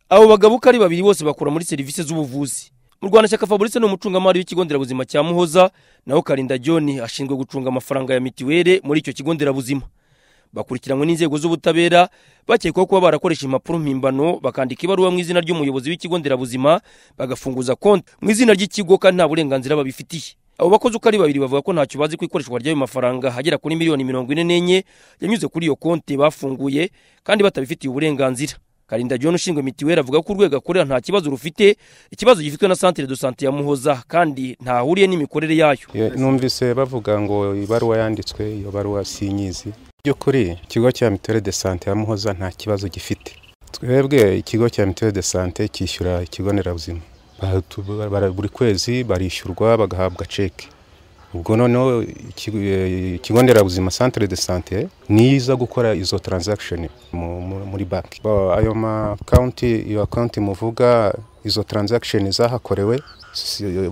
abo bagabo uko ari babiri bose bakora muri serivisi z'ubuvuzi mu rwanda shyaka fabrice ni umucungamari w'ikigo nderabuzima cya muhoza naho karinda john ashinzwe gucunga amafaranga ya mitiweli muri icyo kigo nderabuzima bakurikiranwe n'inzego z'ubutabera bakekwaho kuba barakoresha impapuro mpimbano bakandika ibaruwa mu izina ry'umuyobozi w'ikigo nderabuzima bagafunguza konti mu izina ry'ikigo kandi nta burenganzira babifitiye abo bakozi uko ari babiri bavuga ko ntacyo bazi ku ikoreshwa ry'ayo mafaranga hagera kuri miliyoni mirongo ine n'enye yanyuze kuri iyo konti bafunguye kandi batabifitiye uburenganzira karinda john ushinzwe mitiweli avuga ko urwego akorera nta kibazo rufite ikibazo gifitwe na santire do sante ya muhoza kandi ntahuriye n'imikorere yayo numvise bavuga ngo ibaruwa yanditswe iyo baruwa sinyizi by'ukuri ikigo cya mituweli de sante ya muhoza nta kibazo gifite twebwe ikigo cya mituweli de sante cyishyura ikigo nderabuzima buri kwezi barishyurwa bagahabwa ceke ubwo noneho ikigo nderabuzima santire de sante niyo iza gukora izo taranzakishoni muri banki ayo makawunti iyo akawunti muvuga izo taranzakishoni zahakorewe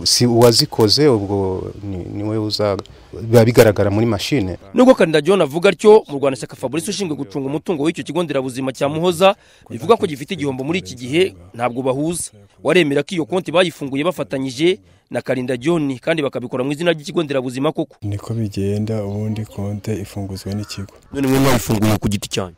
si uwazikoze ubwo niwe uza biba bigaragara muri mashine nubwo karinda john avuga atyo mu rwanda shyaka fabrice ushinzwe gucunga umutungo w'icyo kigo nderabuzima cya muhoza bivuga ko gifite igihombo muri iki gihe ntabwo bahuza waremera ko iyo konti bayifunguye bafatanyije na karinda john kandi bakabikora mu izina ry'ikigo nderabuzima koko niko bigenda ubundi konti ifunguzwa n'ikigo none mwe mwayifunguye ku giti cyanyu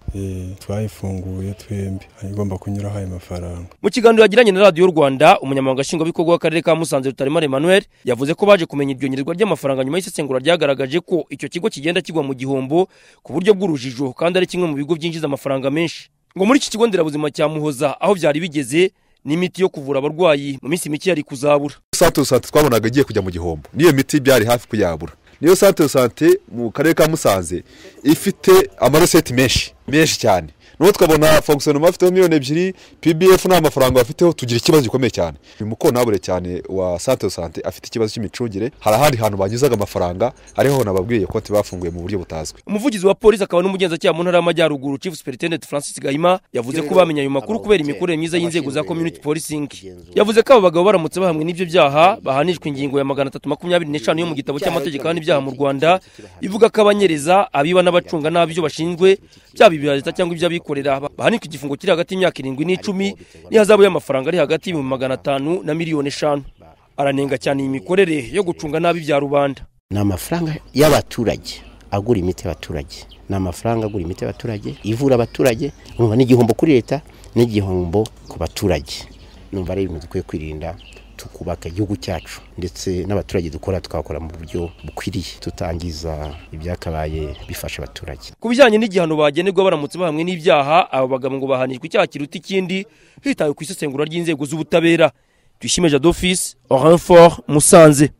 twayifunguye twembi igomba kunyuraho ayo mafaranga mu kiganiro yagiranye na radiyo rwanda umunyamabanga nshingwabikorwa w'akarere ka musanze rutaremara emmanuel yavuze ko baje kumenya iryo nyirwa ry'amafaranga nyuma y'isesengura ryagaragaje ko icyo kigo kigenda kigwa mu gihombo ku buryo bw'urujijo kandi ari kimwe mu bigo byinjiza amafaranga menshi ngo muri iki kigo nderabuzima cya muhoza aho byari bigeze n'imiti yo kuvura abarwayi mu minsi mike yari kuzabura santere sante twabonaga igiye kujya mu gihombo n'iyo miti byari hafi kuyabura niyo santere sante mu karere ka musanze ifite amareseti menshi menshi cyane n'ubu twabona fonkisiyonoma afiteho miliyoni ebyiri pbf nta mafaranga bafiteho tugira ikibazo gikomeye cyane uyu mukontabure cyane wa santere sante afite ikibazo cy'imicungire hari ahandi hantu banyuzaga amafaranga ariho nababwiye konti bafunguye mu buryo butazwi umuvugizi wa polisi akaba n'umugenzacyaha mu ntara y'amajyaruguru chief superintendent francis gahima yavuze ko bamenye ayo makuru kubera imikorere myiza y'inzego za community policing yavuze ko abo bagabo baramutse bahamwe n'ibyo byaha bahanishwa ingingo ya magana atatu makumyabiri n'eshanu yo mu gitabo cy'amategeko y'ibyaha mu rwanda ivuga ko abanyereza abiba n'abacunga nabi ibyo bashinzwe byaba ibya leta cyangwa iby'abikorera bahanitse igifungo kiri hagati y'imyaka irindwi n'icumi n'ihazabu y'amafaranga ari hagati y'ibihumbi magana atanu na miliyoni eshanu aranenga cyane iyi mikorere yo gucunga nabi ibya rubanda ni amafaranga y'abaturage agura imiti y'abaturage ni amafaranga agura imiti y'abaturage ivura abaturage numva ni igihombo kuri leta n'igihombo ku baturage numva ari ibintu dukwiye kwirinda tukubaka igihugu cyacu ndetse n'abaturage dukora tukabakora mu buryo bukwiriye tutangiza ibyakabaye bifasha abaturage ku bijyanye n'igihano bagenerwa baramutse bahamwe n'ibyaha abo bagabo ngo bahanishwa icyaha kiruta ikindi hitawe ku isesengura ry'inzego z'ubutabera tuyishime jado fisi oranfort musanze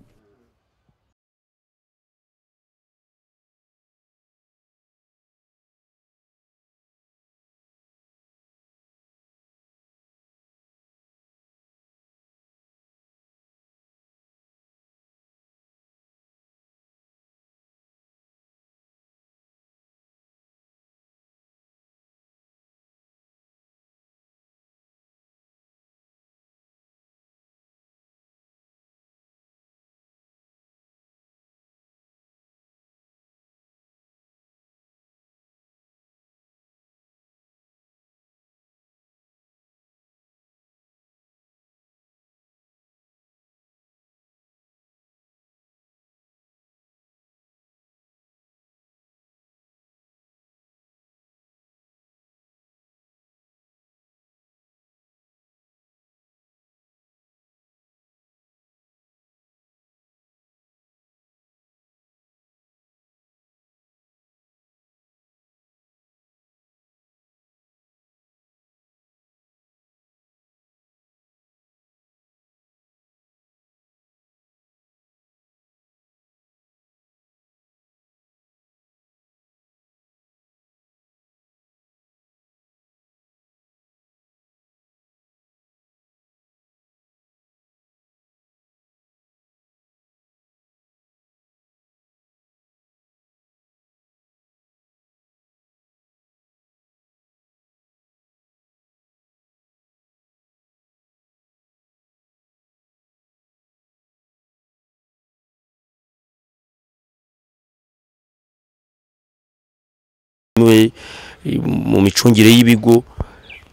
mu micungire y'ibigo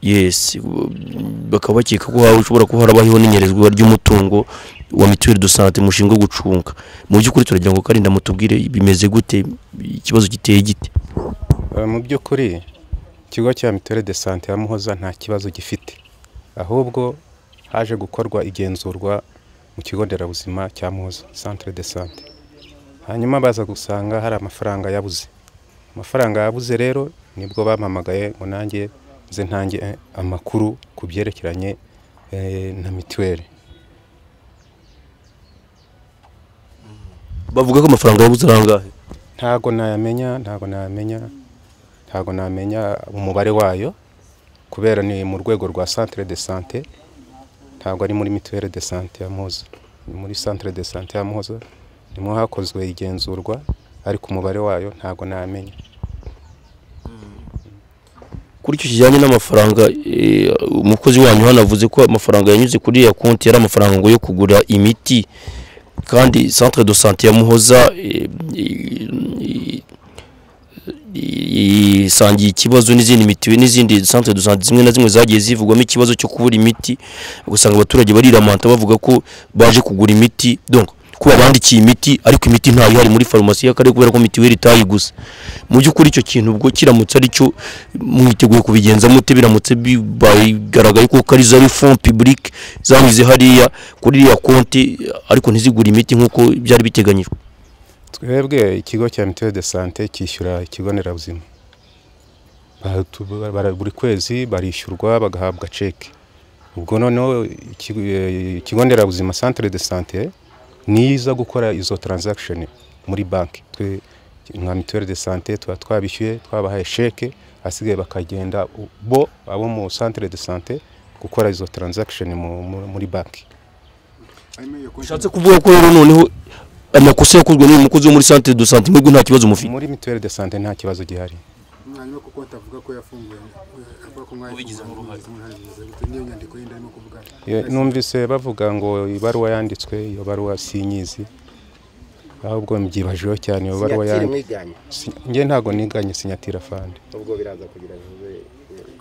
yesi bakaba bakeka ko haba ushobora kuba harabayeho n'inyerezwa ry'umutungo wa mituweli do sante mushinzwe gucunga mu by'ukuri turagira ngo karinda mutubwire bimeze gute ikibazo giteye gite Eh, mu by'ukuri ikigo cya mituweli de sante ya muhoza nta kibazo gifite ahubwo haje gukorwa igenzurwa mu kigo nderabuzima cya muhoza centre de sante hanyuma baza gusanga hari amafaranga yabuze amafaranga yabuze rero nibwo bampamagaye ngo nanjye nze ntange eh, amakuru ku byerekeranye eh, na mituweli bavuga ko amafaranga yabuze ari angahe ntago nayamenya ntago nayamenya ntago namenya umubare wayo kubera ni mu rwego rwa centre de sante ntago ari muri mituelle de sante ya Muhoza ni muri centre de sante ya Muhoza nimwo hakozwe igenzurwa ariko umubare wayo ntago namenya kuri icyo kijyanye n'amafaranga eh, umukozi wanyu hano avuze ko amafaranga yanyuze kuri ya konti yari amafaranga ngo yo kugura imiti kandi centre de santé ya muhoza eh, i- i- isangiye ikibazo n'izindi mitiwe n'izindi centre de santé zimwe na zimwe zagiye zivugwamo ikibazo cyo kubura imiti ugasanga abaturage bariramanta bavuga ko baje kugura imiti donc kuba bandikiye imiti ariko imiti ntayo ihari muri farumasi y'akarere kubera ko mitiweli itayiguze mu by'ukuri icyo kintu ubwo kiramutse ari cyo mwiteguye kubigenza mute biramutse bigaragaye ko ari za fond publique zanyuze hariya kuri iriya konti ariko ntizigure imiti nk'uko byari biteganyijwe twebwe ikigo cya mituelle de sante cyishyura ikigo nderabuzima Batu- bara- buri kwezi barishyurwa bagahabwa ceki ubwo noneho ikigo eh, ikigo nderabuzima centre de sante niza gukora izo transaction muri banki twe nka mituelle de sante tuba twabishyuye twabahaye ceki asigaye bakagenda u- bo abo mu centre de sante gukora izo transaction mu- mu- muri banki bishatse kuvuga ko rero noneho amakosa yakozwe n'uyu mukozi wo muri centre de santé mwebwe nta kibazo mufite muri mituelle de sante nta kibazo gihari mwarimu kuko atavuga ko yafunguye avuga ko mwari Ubigizemo uruhare. niyo nyandiko yindi arimo kuvuga Ye- numvise bavuga ngo ibaruwa yanditswe iyo baruwa sinyizi ahubwo mbyibajeho cyane iyo baruwa sinyatire yanditswe mwiganye njye ntabwo niganye sinyatira fande ubwo biraza kugira vuba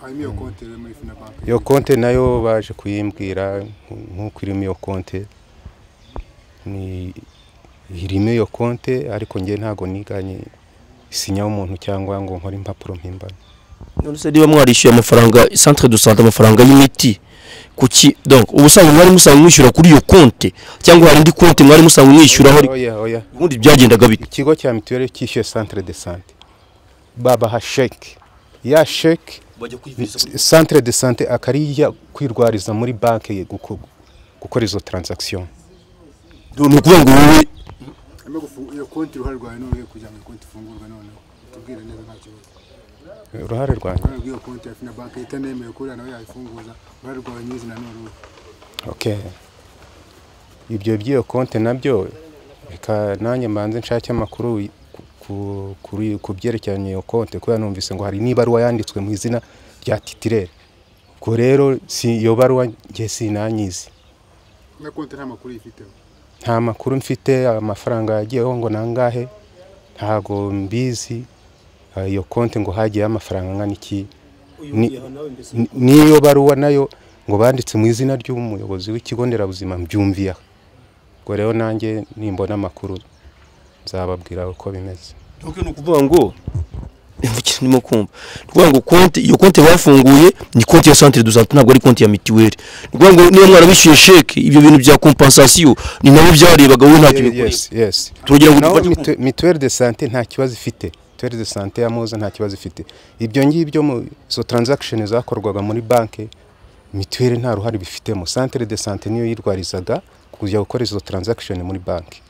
harimo iyo konti rero muri fina banki iyo konte nayo baje kuyimbwira nk- nk'uko irimo iyo konte ni irimo iyo konte ariko njye ntabwo niganye isinya w'umuntu cyangwa ngo nkore impapuro mpimbano none se niba mwarishyuye amafaranga centre de santé amafaranga y'imiti kuki donc ubusanzwe mwari musanzwe mwishyura kuri iyo konti cyangwa hari indi konti mwari musanzwe mwishyuraho oya oya ubundi byagendaga bite ikigo cya mituweli cyishyuye centre de sante babaha sheke ya sheke centre de sante akariya kwirwariza muri banki ye guko- gukora izo transaction ni ukuvuga ngo wowe harimo gufunga iyo konti uruhare rwawe ni uruhe kugira ngo iyo konti ifungurwe noneho tubwire neza nta kibazo uruhare rwanjye uruhare rw'iyo konti ya fina banki itanemewe kuriya nawe yayifunguza uruhare rwawe nyir'izina ni uruhe okay ibyo by'iyo konte nabyo reka nanjye mbanze nshake amakuru y- ku- ku- kuri- ku byerekeranye iyo konte kubera numvise ngo hari n'ibaruwa yanditswe mu izina rya titirere ubwo rero si iyo baruwa njye sinanyizi na konti nta makuru yifiteho nta makuru mfite amafaranga yagiyeho ngo nangahe ntago mbizi Ah, iyo konti ngo hagiyeho amafaranga angana iki Ni- ni- n'iyo baruwa nayo ngo banditse mu izina ry'umuyobozi w'ikigo nderabuzima mbyumviye aha. ubwo rero nanjye nimbona amakuru nzababwira uko bimeze ni ukuvuga ngo ndimo kumva ni ukuvuga ngo konti iyo konti bafunguye ni konti ya centre de santé ntabwo ari konti ya mituweli ni ukuvuga ngo niba mwarabishyuye sheke ibyo bintu bya compensation ni nabo byarebaga wowe ntacyo bikora yes yes turagira ngo naho dufate mitue- mituelle de sante nta kibazo ifite mituelle de sante ya muhoza nta kibazo ifite ibyo ngibyo mu izo transaction zakorwaga muri banki mituelle nta ruhare bifitemo centre de sante niyo yirwarizaga kujya gukora izo transaction muri banki